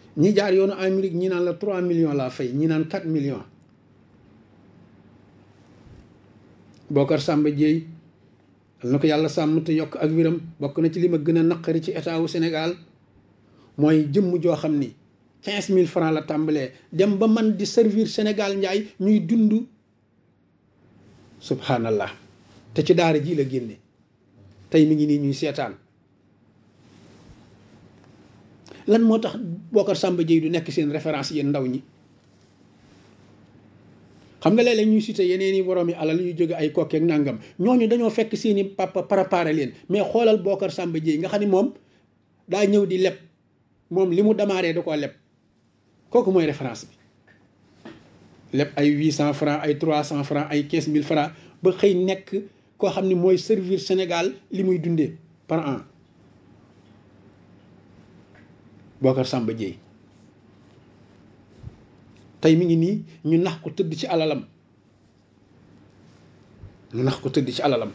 ñi jaar yoonu Amérique ñi naan la 3 millions laa fay ñi naan 4 millions Bokar Samba Dieye na ko yàlla sàmm te yokk ak wiram bokk na ci li ma gën a naqari ci état wu Sénégal mooy jëmm joo xam ni 15000 francs la tàmbalee dem ba man di servir Sénégal njaay ñuy dund subhanallah te ci daara ji la génne tey mi ngi nii ñuy seetaan lan moo tax Bokar Samba Dieye du nekk seen référence yéen ndaw ñi xam nga léeg-léeg ñuy cité yeneen i boroomi alal yu jóge ay kokkeek nangam ñooñu dañoo fekk seeni papa préparé leen mais xoolal Bokar Samba Dieye nga xam ne moom daa ñëw di leb moom li mu démarré da koo leb kooku mooy référence bi leb ay huit cent francs ay trois cent francs ay quinze mille francs ba xëy nekk koo xam ne mooy servir Sénégal li muy dundee par an Bokar Samba Dieye tey mi ngi nii ñu nax ko tëdd ci alalam ñu nax ko tëdd ci alalam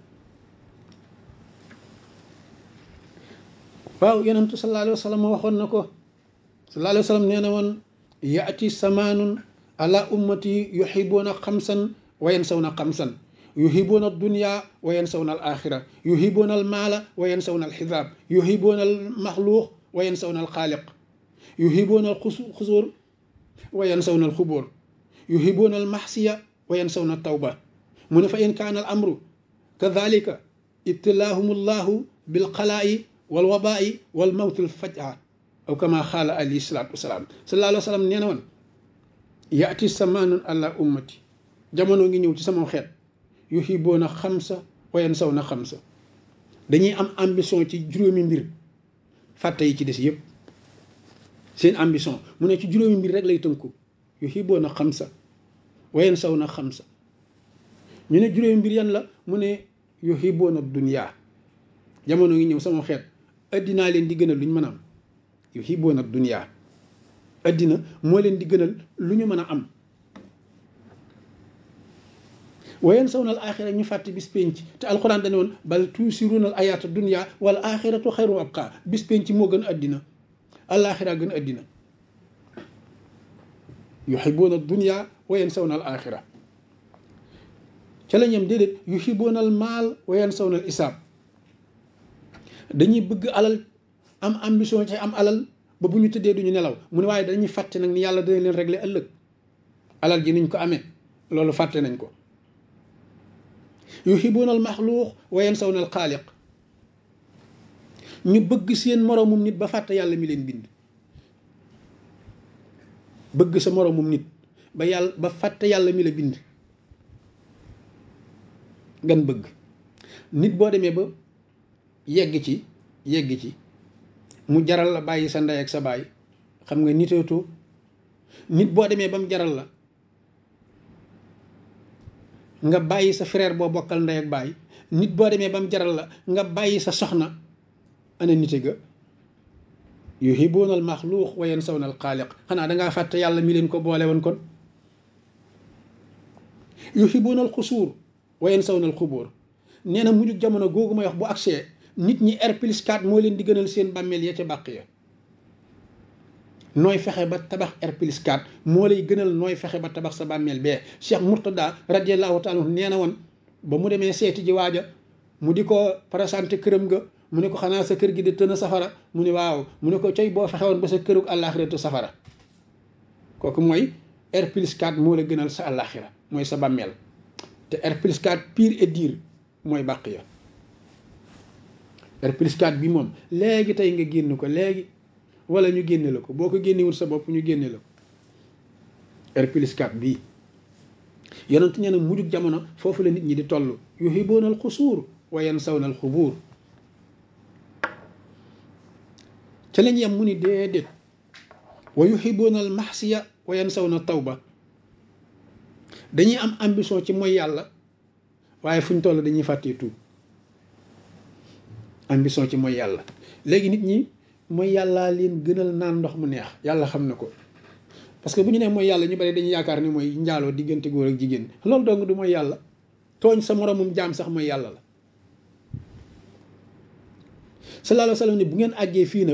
waaw yonentu sallallahu alayhi wa sallam waxoon na ko sallallahu alayhi wa sallam nee na woon yaati samaanun ala ummati yuhibuuna xamsan wa yansawna xamsan yuhibuuna dunya wa yansawna al axira yuhibuuna al maala wa yansawna al xisaab yuhibuuna al maxluuq wa yansawna al xaaliq yuhibuuna al xusuur wa yansawna al xubóor yuhibuuna al maxsiya wa yansawna al tawba mu ne fa in kaana al amru kadalika ibtilaahum allahu bilxalaa'i wal wabaa'i wal mawtil fajaa aw kama xaala alayhi salaatu wasalaam sallallahu alayhi wa sallam nee na woon yaati samaanun ala ummati jamono ngi ñëw ci sama xeet yuhibuuna xamsa wa yansawna xamsa dañuy am ambition ci juróomi mbir fàtte yi ci des yëpp seen ambition mu ne ci juróomi mbir rek lay tënku yuhibuuna xamsa wa yansawna xamsa ñu ne juróomi mbir yan la mu ne yuhibuuna dunya jamono ngi ñëw sama xeet addinaa leen di gënal lu ñu mën a am yuhibuuna dunya addina moo leen di gënal lu ñu mën a am wayen sawnal axira ñu fàtte bis penc te alxuraan dane woon bal tuusiruunal ayaata dunya wal axiratu xayru abqa bis penc moo gën addina alaxira gën addina yuhibuuna dunya wayen sawnal axira ca la ñam déedéet yuhibuunal maal wayen sawnal isaab dañuy bëgg alal am ambition ci am alal ba bu ñu tëddee duñu nelaw mu ne waaye dañuy fàtte nag ni yàlla dana leen régler ëllëg alal ji niñ ko amee loolu fàtte nañ ko yuhibuuna al maxluuq wa yansawna al xaaliq ñu bëgg seen moroomum nit ba fàtte yàlla mi leen bind bëgg sa moroomum nit ba yàlla ba fàtte yàlla mi la bind gan bëgg nit boo demee ba yegg ci yegg ci mu jaral la bàyyi sa ndey ak sa baay xam nga niteetoo nit boo demee ba mu jaral la nga bàyyi sa frère boo bokkal ndey ak baay nit boo demee ba mu jaral la nga bàyyi sa soxna ana nite ga yuhibuuna al maxluuq wa yansawna al xaaliq xanaa dangaa fàtte yàlla mi leen ko boole woon kon yuhibuuna al xusuur wa yansawna al xubóor nee na mujjug jamono googu may wax bu agsee nit ñi R plus 4 moo leen di gënal seen bàmmeel ya ca bàq ya nooy fexe ba tabax R plus 4 moo lay gënal nooy fexe ba tabax sa bàmmeel bee Cheikh Mourtada radiallahu taala nee na woon ba mu demee seeti ji waaja mu di ko présenté këram ga mu ne ko xanaa sa kër gi di tën a safara mu ne waaw mu ne ko coy boo fexe woon ba sa kërug àllaaxiratu safara kooku mooy R plus 4 moo la gënal sa àllaaxira mooy sa bàmmeel te R plus 4 pire et dire mooy bàq ya R plus 4 bi moom léegi tey nga génn ko léegi wala ñu génne la ko boo ko génnewul sa bopp ñu génne la ko R plus 4 bii yonent nee na mujjug jamono foofu la nit ñi di toll yuhibuuna al xusuur wa yansawna al xubuur ca lañ yem mu ni déedéet wa yuhibuuna al maxsiya wa yansawna tawba dañuy am ambition ci mooy yàlla waaye fu ñu toll dañuy fàttee tuub ambition ci mooy yàlla léegi nit ñi mooy yàllaa leen gënal naan ndox mu neex yàlla xam na ko parce que bu ñu nee mooy yàlla ñu bari dañuy yaakaar ni mooy njaaloo diggante góor ak jigéen loolu dong du mooy yàlla tooñ sa moromum jaam sax mooy yàlla la sallallahu alayhi wa sallam ne bu ngeen àggee fii nag